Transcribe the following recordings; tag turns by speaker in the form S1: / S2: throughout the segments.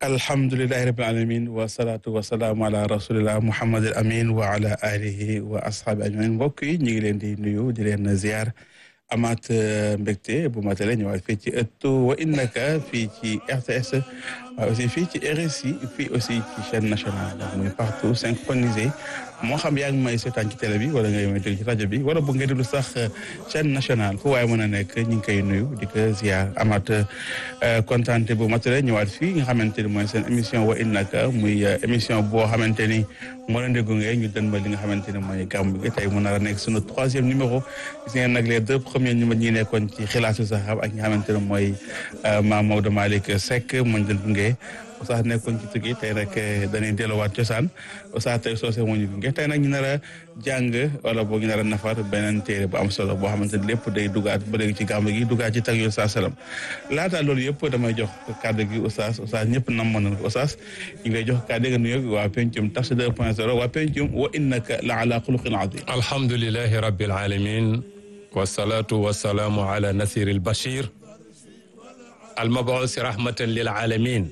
S1: alhamdulilahi rabil alamin wasalaatu wasalaamu ala rasulillah muhammad al amin wa ala alihi wa ashaabi ajmain mbokk yi ñu ngi leen di nuyu di leen ziar amaat mbégte bu matale ñëwaat fii ci ëttu wa innaka fii ci RTS waaye aussi fii ci RSI fii aussi ci chaîne nationale donc muy partout synchronisé moo xam yaa ngi may seetaan ci télé bi wala ngay may déglu ci rajo bi wala bu ngeen déglu sax chaîne nationale fu waaye mën a nekk ñu ngi koy nuyu di ko ziar amaat kontaante bu matale ñëwaat fii nga xamante ni mooy seen émission wa innaka muy émission boo xamante ni moo leen di gunge ñu dën ma li nga xamante ni mooy gàmmu gi tey mu nar a nekk sunu troisième numéro gis ngeen nag les deux premiers numéros ñi nekkoon ci xilaatu saxaab ak ñi nga xamante ne mooy Maam Maodo Malick Seck mooñ doon gunge Oustaz nekkoon ci tukki tey nag dañuy delluwaat cosaan Oustaz tey soosé moo ñu gunge tey nag ñu nar a jàng wala boo ñu nar a nafar beneen téere bu am solo boo xamante ne lépp day dugaat ba léegi ci gàmmu gi dugaat ci tag yu Oustaz salam laata loolu yëpp damay jox kàddu gi Oustaz Oustaz ñëpp nam mën nañ ko Oustaz ñu ngi lay jox kàddu gi nuyoo waa pencum Tafsir 2.0 waa pencum wa innaka la ala xuluqin azim
S2: alhamdulilahi rabbil alamin wasalaatu wasalaamu ala nasir albachir almabuusi rahmatan lil alamin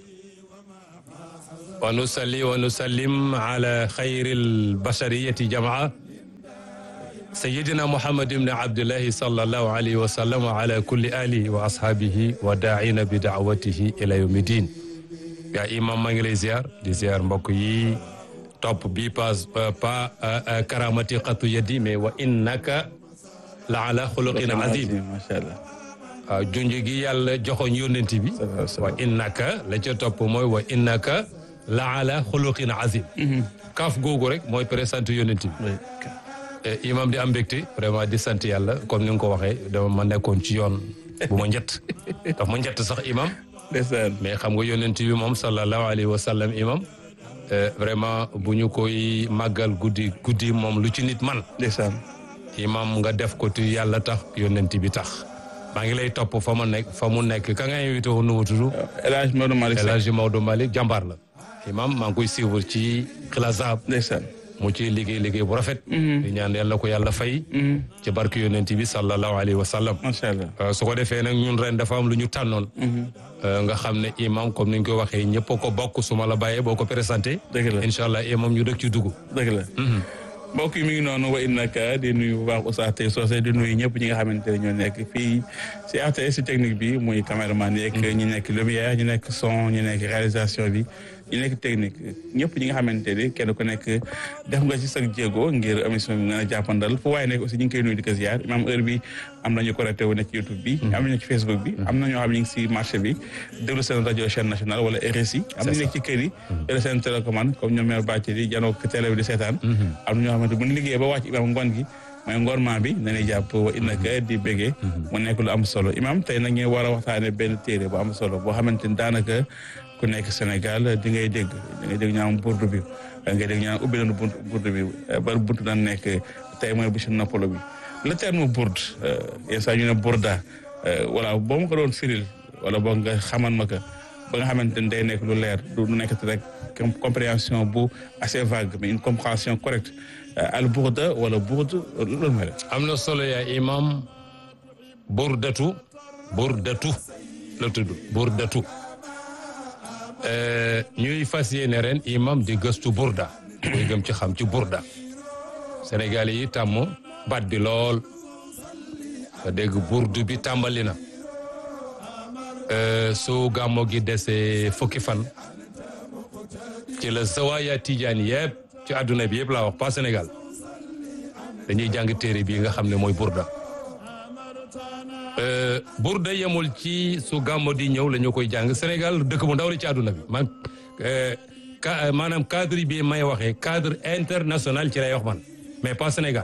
S2: wa nusalli wa nusallim ala xayri albashariyati jamaa sayidina muhammad ibni abdillahi sallallahu alayhi wa sallam wa ala kulli alihi wa ashaabihi wa daa'ina bi daawatihi ila yawmi din yaa imam maa ngi lay ziar di ziar mbokk yi topp bi pas pa karamati xatu yadi mais wa innaka la ala xuluqin azim
S1: macha allah
S2: waaw junj gi yàlla joxoñ yónnent bi wa innaka la ca topp mooy wa innaka la ala xuluqin azim kaaf googu rek mooy présenté yónnent bi imam di am mbégte vraiment di sant yàlla comme ni nga ko waxee dama ma nekkoon ci yoon bu ma njett daf ma njett sax imam
S1: ndeysaan
S2: mais xam nga yónnent bi moom sallallahu alayhi wa sallam imam vraiment bu ñu koy màggal guddi guddi moom lu ci nit man
S1: ndeysaan
S2: imam nga def ko ti yàlla tax yónnent bi tax maa ngi lay topp fa ma nekk fa mu nekk ka nga invité woon nu mu tudd
S1: El Hadj Maodo Malick
S2: El
S1: Seck
S2: Hadji Maodo Malick jàmbaar la imam maa ngi koy suivre ci xilasaab
S1: ndeysaan
S2: mu ci liggéey liggéey bu rafet di ñaan yàlla ko yàlla fay ci barke yónnent bi sallallahu alayhi wa sallam
S1: macha allah
S2: su ko defee nag ñun ren dafa am lu ñu tànnoon nga xam ne imam comme ni ñu ko waxee ñëpp ko bokk su ma la bàyyee boo ko présenté
S1: dëgg la
S2: incha allah imam ñu dëkk ci dugg
S1: dëgg la mbokk yi mi ngi noonu wa innaka di nuyu bu baax Oustaz tey soosé di nuyu ñëpp ñi nga xamante ne ñoo nekk fii si RTS si technique bi muy caméraman yeeg ñi nekk lumière ñi nekk son ñi nekk réalisation bi ñi nekk technique ñëpp ñi nga xamante ni kenn ku nekk def nga ci sa jéego ngir émission bi nga a jàppandal fu waaye nekk aussi ñu ngi koy nuyu di ko ziar imam heure bi am nañu connecté wu nekk ci YouTube bi am nañu ci Facebook bi am na ñoo xam ne ñu ngi si marché bi déglu seen rajo chaîne nationale wala RSI am nañu nekk ci kër yi yore seen télécommande comme ñoom mère bàcc di janoo télé bi di seetaan am na ñoo xamante bu ñu liggéeyee ba wàcc imam ngoon gi mooy ngorment bi nañuy jàpp wa innaka di béggee mu nekk lu am solo imam tey nag ñu war a waxtaane benn téere bu am solo boo xamante ni daanaka ku nekk Sénégal di ngay dégg di ngay dégg ñu am burdu bi ngay dégg ñu am ubbi nañu buntu burdu bi ba buntu daan nekk tey mooy bu si noppalo bi le terme bourde yenn saa ñu ne bourda voilà boo ma ko doon firil wala boo nga xaman ma ko ba nga xamante ni day nekk lu leer du nekk rek compréhension bu assez vague mais une compréhension correcte al bourda wala bourde loolu mooy la
S2: am na solo yaa imam burdatu burdatu la tudd burdatu ñuy fas yéene ren imam di gëstu burda muy gëm ci xam ci burda Sénégal yi tàmm baat bi lool nga dégg burdu bi tàmbali na su gàmmo gi desee fukki fan ci la zawaaya tijaan yëpp ci àdduna bi yëpp laa wax pas Sénégal dañuy jàng téere bii nga xam ne mooy burda burda yemul ci su gàmmo di ñëw la ñu koy jàng Sénégal dëkk bu ndaw la ci àdduna bi man maanaam cadre bi may waxee cadre international ci lay wax man mais pas Sénégal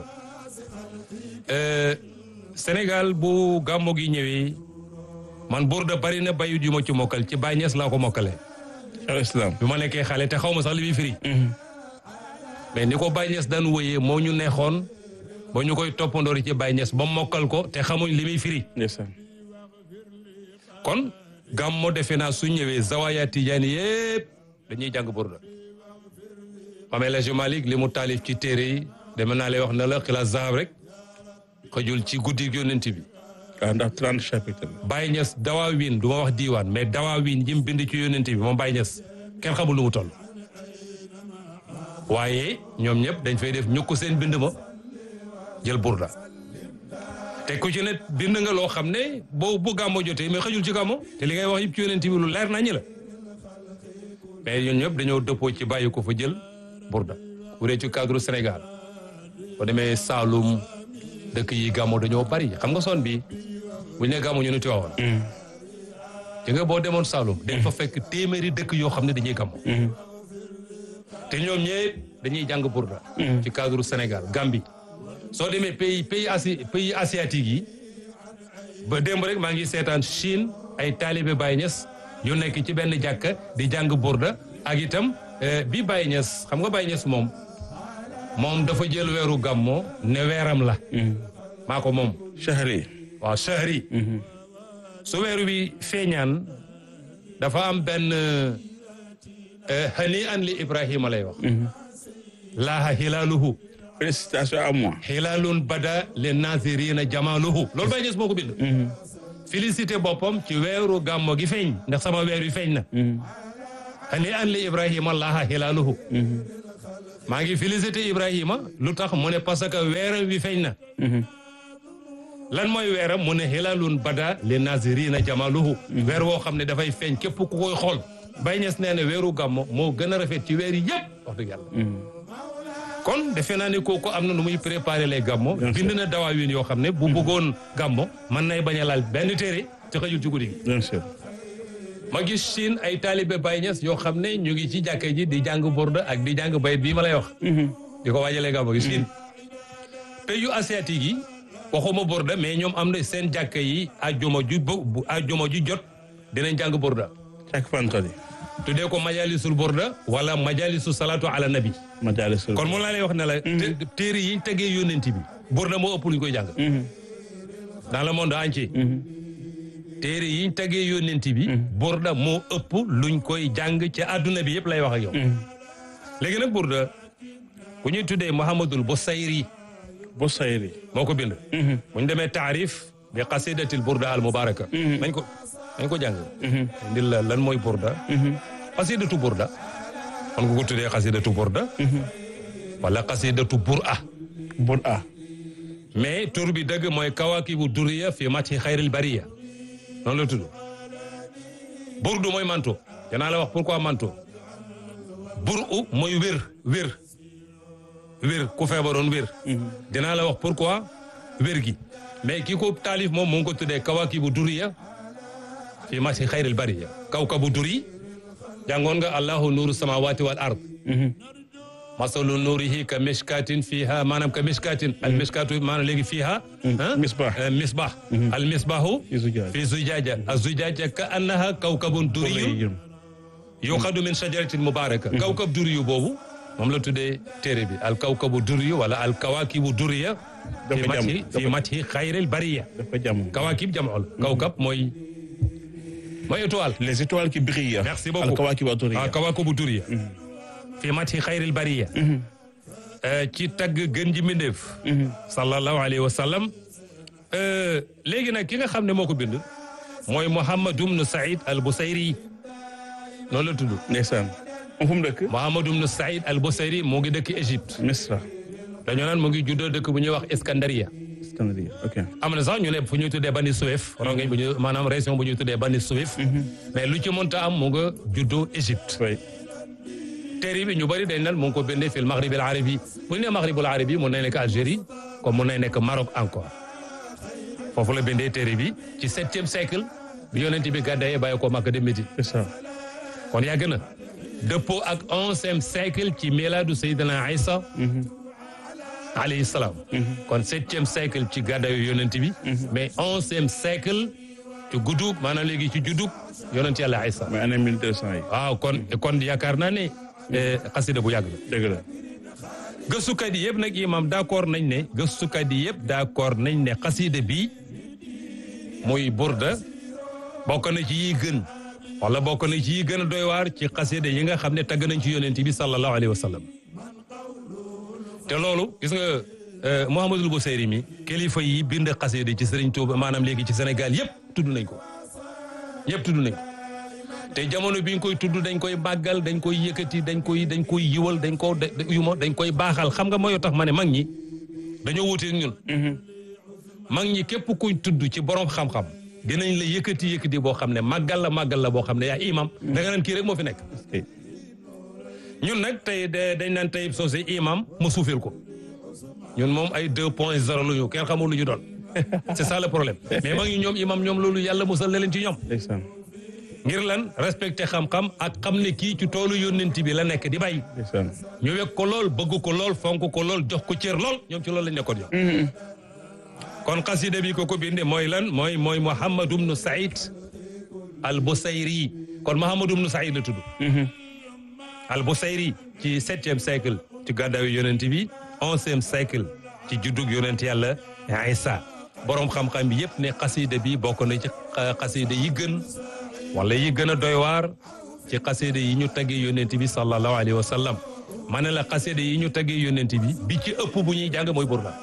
S2: Sénégal bu gàmmo gi ñëwee man burda bari na bayut yu ma ci mokkal ci Baay Ñas laa ko mokkalee
S1: al islam
S2: bi ma nekkee xale te xaw ma sax li muy firi mais ni ko Baay Ñas daan wëyee moo ñu neexoon ba ñu koy toppandoori ci Baay Ñas ba mokkal ko te xamuñ li muy firi
S1: ndeysaan
S2: kon gàmmo defe naa su ñëwee zawaya tijaani yëpp dañuy jàng burda Mame El Hadji Malick li mu taalif ci téere yi deme naa lay wax na la xilaas zahab rek xëjul ci guddi yonent bi
S1: waaw ndax trente chapitre
S2: Baye Niass dawaawin du ma wax diiwaan mais dawaawin yi mu bind ci yonent bi moom Baye Niass kenn xamul lu mu toll waaye ñoom ñëpp dañ fay def ñukk seen bind ma jël burda te ku ci ne bind nga loo xam ne boo bu gàmmo jotee mais xëjul ci gàmmo te li ngay wax yëpp ci yonent bi lu leer nañu la mais ñun ñëpp dañoo dëppoo ci bàyyi ko fa jël burda bu dee ci cadre Sénégal boo demee Saalum dëkk yi gàmmo dañoo bari xam nga son bi bu ñu nee gàmmo ñu ne Tiwaawan ci nga boo demoon Saalum dañ fa fekk téeméeri dëkk yoo xam ne dañuy gàmmo te ñoom ñëpp dañuy jàng burda ci cadre Sénégal Gambie soo demee pays pays asi pays asiatique yi ba démb rek maa ngi seetaan Chine ay taalibe Baye Niass yu nekk ci benn jàkka di jàng burda ak itam bi Baye Niass xam nga Baye Niass moom moom dafa jël weeru gàmmo ne weeram la maa ko moom
S1: shahri
S2: waaw shahri su weeru bi feeñaan dafa am benn hani an li Ibrahima lay wax laaha hilaaluhu
S1: félicitation à moi
S2: hilaalun bada le nazirina jamaaluhu loolu Baye Niass moo ko bind félicité boppam ci weeru gàmmo gi feeñ ndax sama weer wi feeñ na hani an li Ibrahima laaha hilaaluhu maa ngi félicité Ibrahima lu tax mu ne parce que weeram wi feeñ na lan mooy weeram mu ne hilaalun bada le nazirina jamaaluhu weer woo xam ne dafay feeñ képp ku koy xool Baye Niass nee na weeru gàmmo moo gën a rafet ci weer yi yëpp wax dëgg yàlla kon defe naa ne kooku am na nu muy préparer les gàmmo bind na dawaawin yoo xam ne bu bëggoon gàmmo mën nay bañ a laal benn téere te xëjul ci guddi gi
S1: bien sûr
S2: ma gis Chine ay taalibe Baye Niass yoo xam ne ñu ngi ci jàkka ji di jàng burda ak di jàng bayit bii ma lay wax di ko waajalee gàmmo gi Chine pays yu asiatique yi waxuma burda mais ñoom am na seen jàkka yi ajjuma ju bu ajjuma ju jot dinañ jàng burda
S1: chaque vendredi
S2: tuddee ko majalisul burda wala majalisu salatu ala nabi
S1: majalisul
S2: kon moom laa lay wax ne la téere yi tegee yónnent bi burda moo ëpp lu ñu koy jàng dans le monde entier téere yi tegee yónnent bi burda moo ëpp luñ koy jàng ci àdduna bi yëpp lay wax ak yow léegi nag burda ku ñuy tuddee Muhammadul Busayri
S1: Busayri
S2: moo ko bind bu ñu demee taarif bi qasidatil burda al mubaraka nañ ko nañ ko jàng ndil la lan mooy burda qasidatu burda man nga ko tuddee qasidatu burda wala qasidatu bur'a
S1: bur'a
S2: mais tur bi dëgg mooy kawakibu duriya fi mati xayril bariya noonu la tudd burdu mooy manto danaa la wax pourquoi manto bur'u mooy wér wér wér ku feebaroon wér dinaa la wax pourquoi wér gi mais ki ko taalif moom mu ngi ko tuddee kawakibu duriya fi mati xayril bariya kawkabu duri jàngoon nga allahu nuuru samawati wal ard masalu nuurihi ka mishkatin fiha maanaam ka mishkatin al mishkatu maanaam léegi fiha
S1: misbah
S2: misbah al misbahu
S1: fi zujaaj
S2: fi zujaja az zujaja ka annaha kawkabun duriyun yuqadu min shajaratin mubaraka kawkab duriyu boobu moom la tuddee téere bi al kawkabu duriyu wala al kawakibu duriya fi
S1: Dafa jam-
S2: mathi fi mathi xayril bariya
S1: dafa jàmm
S2: kawakib jam'ul kawkab mooy mooy étoile
S1: les étoiles qui brillent
S2: Merci beaucoup.
S1: al kawakib ad-durriya
S2: ah kawakibu duriya fi mathi xayril bariya ci tagg gën ji mbindéef sallallahu alayhi wa sallam léegi nag ki nga xam ne moo ko bind mooy Muhammad ibn Saïd al Busayri noonu la tudd
S1: ndeysaan moom fu mu dëkk
S2: Muhammad ibn Saïd al Busayri moo ngi dëkk Égypte
S1: Misra
S2: dañoo naan mu ngi juddoo dëkk bu ñuy wax Iskandariya
S1: Scandinavie ok
S2: am na sax ñu ne fu ñuy tuddee Bani Suwef rongeñ bu ñu maanaam région bu ñuy tuddee Bani Suwef mais lu ci mënta am mu nga juddoo Égypte
S1: oui
S2: téere bi ñu bëri dañ naan mu ngi ko bindee fil maghrib al arabi bu ñu nee maghrib al arabi mun na nekk Algérie comme mun na nekk Maroc encore foofu la bindee téere bi ci septième siècle bi yonent bi gàddaayee bàyyi ko Makka dem Médine
S1: c'est ça
S2: kon yàgg na dëppoo ak onzième siècle ci milaadu Seydina Isa alayhi salaam kon septième siècle ci gàddaayu yonent bi mais onzième siècle ci guddug maanaam léegi ci juddug yonent yàlla Isa
S1: mooy année mille deux cent yi
S2: waaw kon kon yaakaar naa ne eh, xasida bu yàgg la
S1: dëgg la
S2: gëstukat yi yëpp nag imam d'accord nañ ne gëstukat yi yëpp d'accord nañ ne xasida bi muy burda bokk na ci yi gën wala bokk na ci yi gën a doy waar ci xasida yi nga xam ne tagg nañ ci yonent bi sallallahu alayhi wa sallam te loolu gis nga euh, Mouhamadul Busayri mi kilifa yi bind xasida ci Serigne Touba maanaam léegi ci Sénégal yëpp tudd nañ ko yëpp tudd nañ ko te jamono bi ñu koy tudd dañ koy bàggal dañ koy yëkkati dañ koy dañ koy yiwal dañ ko yuma dañ koy baaxal xam nga mooy tax ma ne mag ñi dañoo wuute ñun mag ñi képp kuñ tudd ci borom xam-xam dinañ la yëkkati yëkkati boo xam ne màggal la màggal la boo xam ne yaa imam da nga naan kii rek moo fi nekk ñun nag tey dañ naan tey soosé imam mu suufeel ko ñun moom ay deux point zéro lu ñu kenn xamul lu ñu doon c'est ça le problème mais mag ñi ñoom imam ñoom loolu yàlla musal na leen ci ñoom ngir lan respecté xam-xam ak xam ne kii ci toolu yónnent bi la nekk di bay ñu wekk ko lool bëgg ko lool fonk ko lool jox ko cër lool ñoom ci loolu lañ nekkoon ñoom kon xasida bi ko ko binde mooy lan mooy mooy Muhammad ibnu Saïd al Busayri kon Muhammad ibnu Saïd la tudd al Busayri ci septième siècle ci gàddaayu yonent bi onzième siècle ci juddug yonent yàlla Isa boroom xam-xam bi yëpp ne xasida bi bokk na ci xasida yi gën wala yi gën a doy waar ci xasida yi ñu taggee yonent bi sallallahu alayhi wa sallam ma ne la xasida yi ñu taggee yonent bi bi ci ëpp bu ñuy jàng mooy burda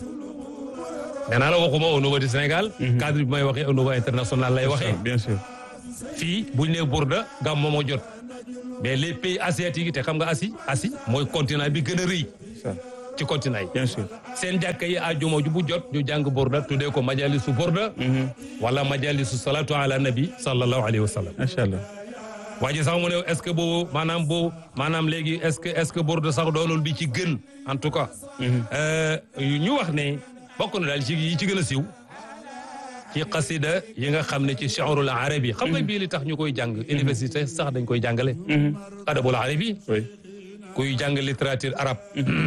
S2: nee naa la waxuma au niveau du Sénégal cadre bi may waxee au niveau international lay waxee
S1: bien sûr
S2: fii buñ ne burda gàmmu moo jot mais les pays asiatiques yi te xam nga Asie Asie mooy continent bi gën a rëy ci continent yi
S1: bien sûr
S2: seen jàkka yi àjjuma ju bu jot ñu jàng burda tuddee ko majalisu burda wala majalisu salatu ala nabi sallallahu alayhi wa sallam
S1: macha allah
S2: waa ji sax mu ne est ce que boobu maanaam boobu maanaam léegi est ce que est ce que burda sax doonul bi ci gën en tout cas ñu wax ne bokk na daal ci yi ci gën a siiw ci xasida yi nga xam ne ci shi'rul arabi xam nga bii li tax ñu koy jàng université sax dañ koy jàngale adabul arabi kuy jàng littérature arabe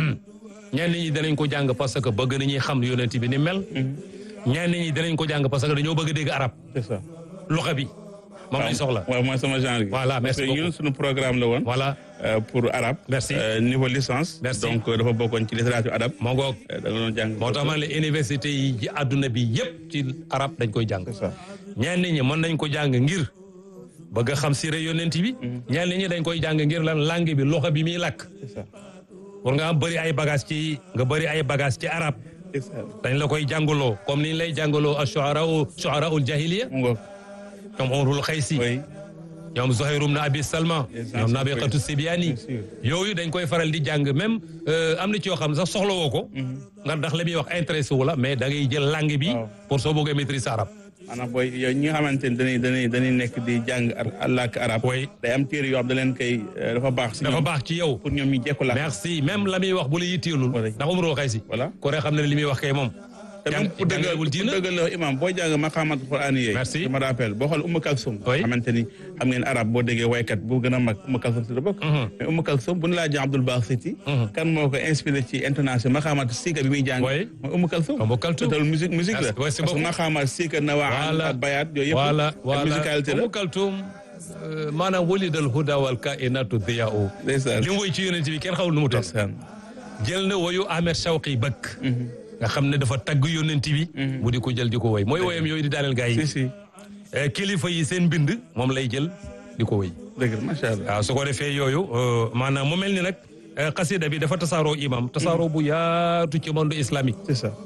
S2: ñenn ñi danañ ko jàng parce que bëgg nañuy xam yonent bi ni mel ñenn ñi danañ ko jàng parce que dañoo bëgg dégg arab
S1: c'est ça
S2: loxa bi moom lañ soxla
S1: waaw mooy sama genre gi
S2: voilà merci
S1: parce que ñun suñu programme la woon
S2: voilà
S1: pour arabe
S2: merci
S1: niveau licence
S2: Merci.
S1: donc dafa bokkoon ci littérature arabe
S2: moo ngoog
S1: da nga doon jàng
S2: moo tax man la université yi ci àdduna bi yëpp ci arab dañ koy jàng
S1: c'est ça
S2: ñenn ñi mën nañ ko jàng ngir bëgg a xam sire yonent bi ñenn ñi dañ koy jàng ngir lan langue bi loxo bi muy làkk
S1: c'est ça
S2: pour nga am bëri ay bagage ci nga bëri ay bagage ci arab
S1: c'est ça
S2: dañ la koy jàngaloo comme ni ñu lay jàngaloo a shuara shuara ul jahiliya
S1: mu ngoog
S2: ñoom Umrul Xaysi
S1: oui
S2: ñoom Zuhayrum na Abi Salma
S1: Exactement.
S2: ñoom Nabiqatu Sibyani
S1: Bien sûr.
S2: yooyu dañ koy faral di jàng même am na ci yoo xam ne sax soxla woo ko nga ndax la muy wax intéressé wu la mais da ngay jël langue bi
S1: Waaw.
S2: pour soo bëggee maîtriser arabe
S1: maanaam booy yow ñi nga xamante ni dañuy dañuy dañuy nekk di jàng ar- làkk arab
S2: Oui.
S1: day am téere yoo xam da leen koy euh, dafa baax si
S2: dafa
S1: ñoom
S2: baax ci yow
S1: pour ñoom ñu jekku làkk
S2: merci même la muy wax bu la yitteelul
S1: Voilà.
S2: ndax Umrul Xaysi
S1: voilà
S2: ko rek xam ne li muy wax kay moom
S1: te même pour dëggal
S2: jàngalewul
S1: pour
S2: diina
S1: dëggal la imam boo jàng maqaamat quraan yi
S2: Merci.
S1: je me rappelle boo xool Umm Kalsum
S2: Oui.
S1: xamante ni xam ngeen arab boo déggee waykat bu gën a mag Umm Kalsum si la bokk mais Umm Kalsum bu ñu laajee Abdul Basiti kan moo ko inspiré ci intonation maqaamat siika bi muy jàng
S2: Oui.
S1: mooy Umm Kalsum
S2: Umm Kalsum.
S1: te loolu musique musique la
S2: Merci, merci
S1: parce que
S2: beaucoup.
S1: maqaamat siika nawaa
S2: Voilà.
S1: ak bayaat yooyu yëpp
S2: voilà
S1: ak
S2: voilà
S1: musicalité la
S2: Umm Kaltum euh, maanaam walidal huda wal kainatu diyaa'u
S1: ndeysaan
S2: li mu woy ci yonent bi kenn xawul nu mu toll
S1: ndeysaan
S2: jël na woyu Ahmed Shawqi bëkk nga xam ne dafa tagg yonent bi mu di ko jël di ko woy mooy woyam yooyu di daaneel gaa
S1: si
S2: yi
S1: si
S2: Eh, kilifa yi seen mbind moom lay jël di ko woy
S1: dëgg la macha allah
S2: waaw su ko defee yooyu euh, maanaam mu mel ni nag eh, xasida bi dafa tasaaroo imam tasaaroo bu yaatu ci monde islamique
S1: c'est ça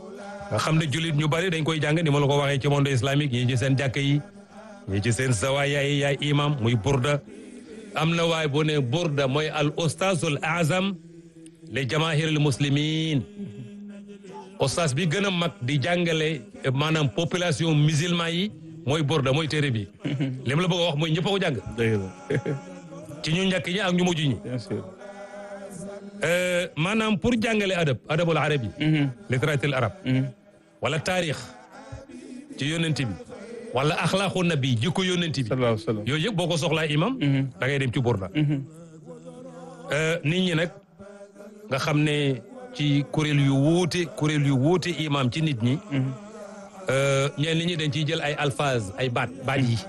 S2: nga xam ne jullit ñu bari dañ koy jàng ni ma la ko waxee ci monde islamique ñii ci seen jàkka yi ñii ci seen zawaaya yi yaay imam muy burda am na waay bu ne burda mooy al ustazul azam li jamaahiril muslimin ustaz bi gën a mag di jàngale eh, maanaam population musulman yi mooy burda mooy téere bi li ma la bëgg a wax mooy ñëpp a ko jàng
S1: dëgg la
S2: ci ñu njëkk ñi ak ñu mujj ñi
S1: bien sûr
S2: Euh, maanaam pour jàngale adab adabul arabi littérature arab wala taarix ci yónnent bi wala axlaaqu nabi jikko yónnent bi
S1: sallallahu alayhi wa sallam
S2: yooyu yëpp boo ko soxlaa imam da ngay dem ci burda Euh, nit ñi nag nga xam ne ci kuréel yu wuute kuréel yu wuute imam ci nit ñi euh, ñenn ñi dañ ciy jël ay alphaz ay baat baat yi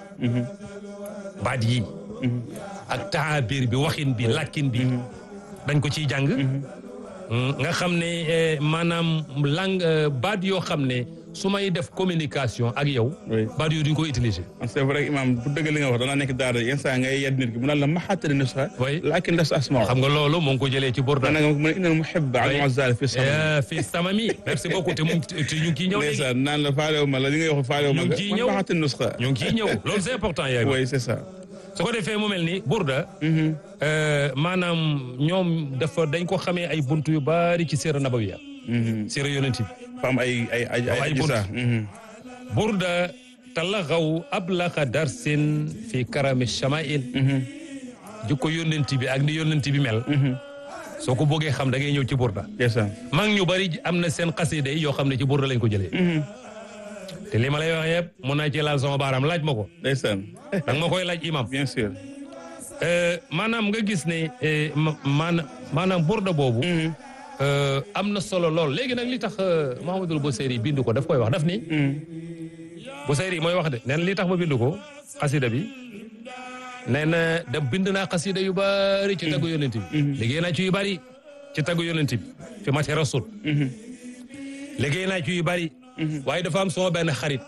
S2: baat yi ak taabir bi waxin bi làkkin bi dañ ko ciy jàng nga xam ne eh, maanaam langue euh, baat yoo xam ne su may def communication ak yow
S1: Oui.
S2: baat yooyu duñ ko utiliser
S1: c'est vrai imam bu dëgg li nga wax danaa nekk daara yenn saa ngay yedd nit ki mu naan la maxaatari nusxa
S2: Oui.
S1: laakin das asmaa
S2: xam nga loolu mu ngi ko jëlee ci Burda
S1: dana nga mu ne innal muhibba al muazzal fi sama
S2: Eh, fi samami merci beaucoup te mu ngi te ñu ngi ciy ñëw léegi
S1: ndeysaan naan la faalewu ma la li ngay wax faalewu ma
S2: Ñu ngi
S1: nga
S2: ciy
S1: man
S2: ñëw.
S1: maxaatari nusxa
S2: ñu ngi ciy ñëw loolu c'est important yaay
S1: oui c'est ça
S2: su ko defee mu mel ni burda maanaam ñoom dafa dañ ko xamee ay buntu yu bari ci siira nabawiya siira yonent bi
S1: fam ay ay ay
S2: ay bunt burda talagaw ablaxa darsin fi karami shamail jikko yonent bi ak ni yonent bi mel soo ko bëggee xam da ngay ñëw ci burda
S1: ndeysaan
S2: mag ñu bari am na seen xasida yi yoo xam ne ci burda lañ ko jëlee te li ma lay wax yëpp mun naa ci laal sama baaraam laaj ma ko
S1: ndeysaan
S2: danga ma koy laaj imam
S1: bien sûr
S2: maanaam nga gis ne maanaam maanaam burda boobu am na solo lool léegi nag li tax Mahamadul Busayri bind ko daf koy wax daf ni Busayri mooy wax de nee na li tax ma bind ko xasida bi nee na da bind naa xasida yu bari ci taggu yonent bi liggéey naa ci yu bari ci taggu yonent bi fi mati rasul liggéey naa ci yu bari waaye dafa am sama benn xarit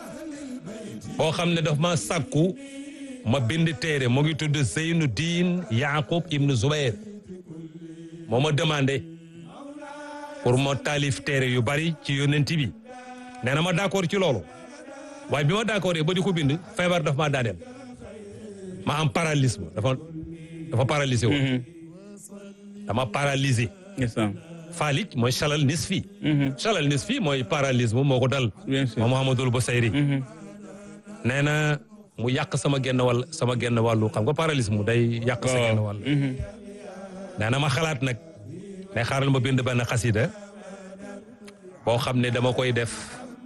S2: boo xam ne daf ma sàkku ma bind téere mu ngi tudd Zeynu Diin Yaqub ibnu Zubayr moo ma demandé pour ma taalif téere yu bari ci yonent bi nee na ma d'accord ci loolu waaye bi ma d'accord ba di ko bind feebar daf maa daaneel ma am paralysme dafa dafa paralysé woon dama paralysé
S1: ndeysaan
S2: Falik mooy chalal nisfi chalal nisfi mooy paralysme moo ko dal
S1: bien sûr
S2: moom Mouhamadul Busayri nee na mu yàq sama genn wàll sama genn wàllu xam nga paralysme day yàq sa genn wàll nee na ma xalaat nag ne xaaral ma bind benn xasida boo xam ne dama koy def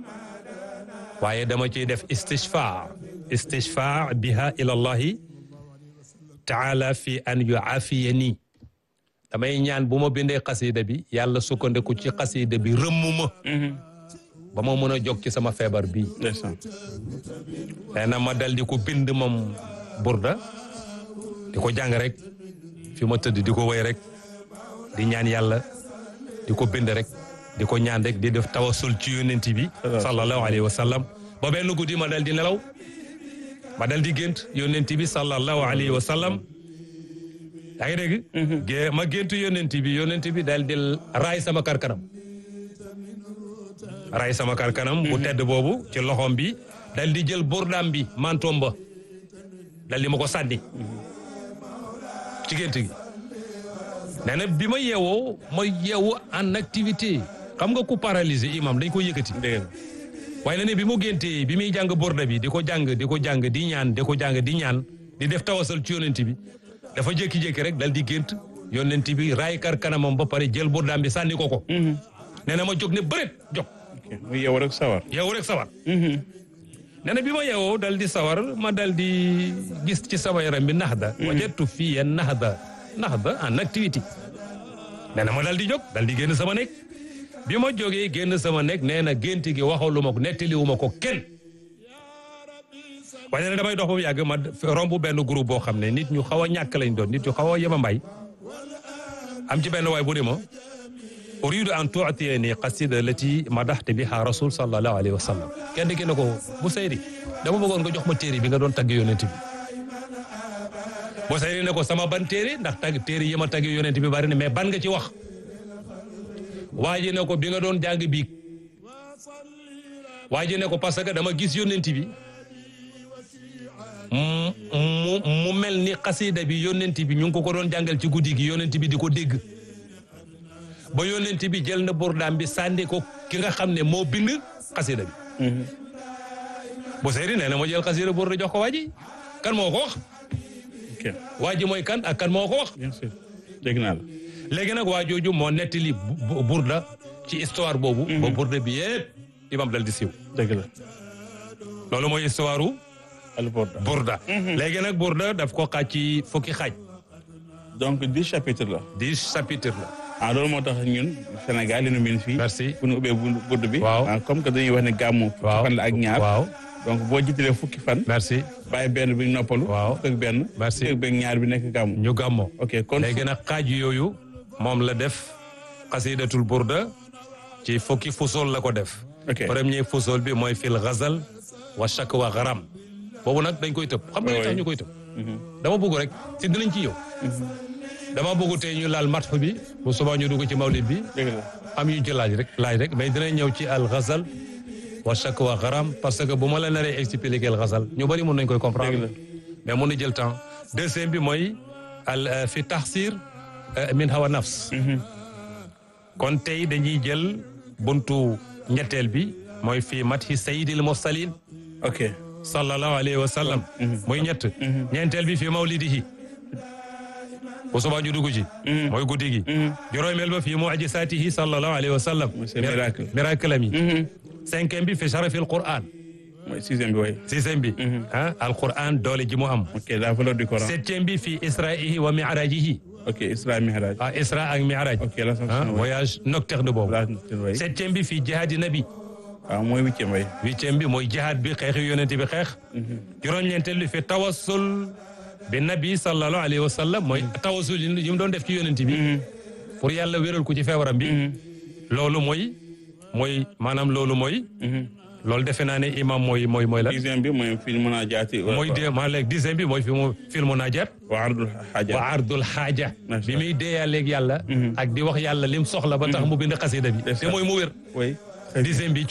S2: waaye dama ciy def istishfaa istishfaa biha ila allahi taala fi an yuafiyani damay ñaan bu ma bindee xasida bi yàlla sukkandiku ci xasida bi rëmm ma ba ma mën a jóg ci sama feebar bii
S1: ndeysaan
S2: nee na ma dal di ko bind moom burda di ko jàng rek fi ma tëdd di ko wéy rek di ñaan yàlla di ko bind rek di ko ñaan rek di def tawasul ci yonent bi sallallahu alayhi wa sallam ba benn guddi ma dal di nelaw ma dal di gént yonent bi sallallahu alayhi wa sallam yaa ngi dégg gé ma gént yonent bi yonent bi dal di raay sama karkanam raay sama karkanam bu tedd boobu ci loxom bi dal di jël burdaam bi mantoom ba dal di ma ko sànni ci gént gi nee na bi ma yeewoo ma yeewu en activité xam nga ku paralysé imam dañ ko yëkkati
S1: dëgg
S2: waaye na ne bi mu géntee bi muy jàng borda bi di ko jàng di ko jàng di ñaan di ko jàng di ñaan di def tawasal ci yonent bi dafa jékki-jékki rek dal di gént yonent bi raay kar kanamam ba pare jël bordaam bi sànni ko ko nee na ma jóg ne bëret jóg
S1: mu yeewu rek sawar
S2: yeewu rek sawar nee na bi ma yeewoo dal di sawar ma dal di gis ci sama yaram bi naxda wajatu fii naxda naxda en activité nee na ma dal di jóg dal di génn sama nekk bi ma jógee génn sama nekk nee na gént gi waxalu ma ko nettaliwu ma ko kenn waaye nee na damay dox ba mu yàgg ma romb benn groupe boo xam ne nit ñu xaw a ñàkk lañ doon nit ñu xaw a yema mbay am ci benn waay bu ne ma uridu an tuatiyani qasida lati madaxte biha rasul sallallahu alayhi wa sallam kenn ki ne ko bu sayri dama bëggoon nga jox ma téere bi nga doon tagg yonent bi bu sayri ne ko sama ban téere ndax tagg téere yi ma tagg yonent bi bari na mais ban nga ci wax waa ji ne ko bi nga doon jàng biig waa ji ne ko parce que dama gis yonent bi mu mu mel ni xasida bi yonent bi ñu ngi ko ko doon jàngal ci guddi gi yonent bi di ko dégg ba yonent bi jël na burdaam bi sànni ko ki nga xam ne moo bind xasida bi bu seyri nee na ma jël xasida burda jox ko waa ji kan moo ko wax
S1: ok
S2: waa ji mooy kan ak kan moo ko wax
S1: bien sûr dégg naa la
S2: léegi nag waa jooju moo nettali bu- burda ci histoire boobu ba burda bi yëpp imam dal di siiw
S1: dëgg la
S2: loolu mooy histoire u
S1: alborda
S2: burda léegi nag burda daf ko xaaj ci fukki xaaj
S1: donc dix chapitres la
S2: dix chapitres la
S1: ah loolu moo tax ñun Sénégal li nu min fii
S2: Merci.
S1: bu ñu ubbee bu budd bi
S2: Waaw.
S1: ah, comme que dañuy wax ne gàmmu fukki
S2: waaw
S1: fan la ak ñaar
S2: waaw
S1: donc boo jiitalee fukki fan
S2: merci
S1: bàyyi benn bi noppalu
S2: Waaw.
S1: fukk ak benn
S2: Merci.
S1: fukk ak benn ñaar bi nekk gàmmu
S2: ñu gàmmoo
S1: ok kon
S2: léegi nag xaaj yooyu moom la def xasidatul burda ci fukki fusool la ko def
S1: Ok.
S2: premier fusool bi mooy fil ghazal wa shakwa gharam boobu nag dañ koy tëb xam nga li tax
S1: Oui.
S2: ñu koy tëb dama bëgg rek si dinañ ci yow dama bëgg tey ñu laal matx bi bu subaa ñu dugg ci mawlid bi
S1: dëgg la
S2: am yu ñu ci laaj rek laaj rek mais dinañ ñëw ci al ghazal wa shakwa gharam parce que bu ma la naree expliquer al ghazal ñu bari mën nañ koy
S1: dëgg
S2: comprendre
S1: la
S2: mais mun na jël temps deuxième bi mooy al fi taxsir min hawa nafs kon tey dañuy jël buntu ñetteel bi mooy fii mathi sayyidil mursalin
S1: ok
S2: sallallahu alayhi wa sallam muy ñett ñeenteel bi fii mawlidihi bu subaa ñu dugg ci mooy guddi gi juróomeel ba fii mu'jisaatihi sallallahu alayhi wa sallam
S1: Mooy ses miracles.
S2: miracle am yi cinquième bi fi sharafil Qur'an
S1: mooy sixième bi way
S2: sixième bi ah al Qur'an doole ji mu am
S1: ok la valeur du Coran
S2: septième bi fii isra'ihi wa mi'rajihi
S1: ok Isra Mihraj
S2: ah isra ak mi'raj
S1: ok la
S2: ah
S1: sanction way
S2: voyage nocturne boobu
S1: la sanction way
S2: septième bi fii jihaadi nabi
S1: waaw mooy huitième way
S2: huitième bi mooy jihaad bi xeexi yonente bi xeex juróom-ñeenteel bi fi tawassul bi nabi sallallahu alayhi wa sallam mooy tawassul yi mu doon def ci yonente bi pour yàlla wéral ko ci feebaram bi loolu mooy mooy maanaam loolu mooy loolu defe naa ne imam mooy mooy mooy la
S1: dixième bi mooy fi mën a jaati
S2: mooy de maa léegi dixième bi mooy fi mu filmu najaat
S1: wa ardul xaaja
S2: wa ardul xaaja
S1: Macha
S2: bi muy deeyaaleeg yàlla ak di wax yàlla lim soxla ba tax mu bind xasida bi te mooy mu wér
S1: way
S2: dixième bi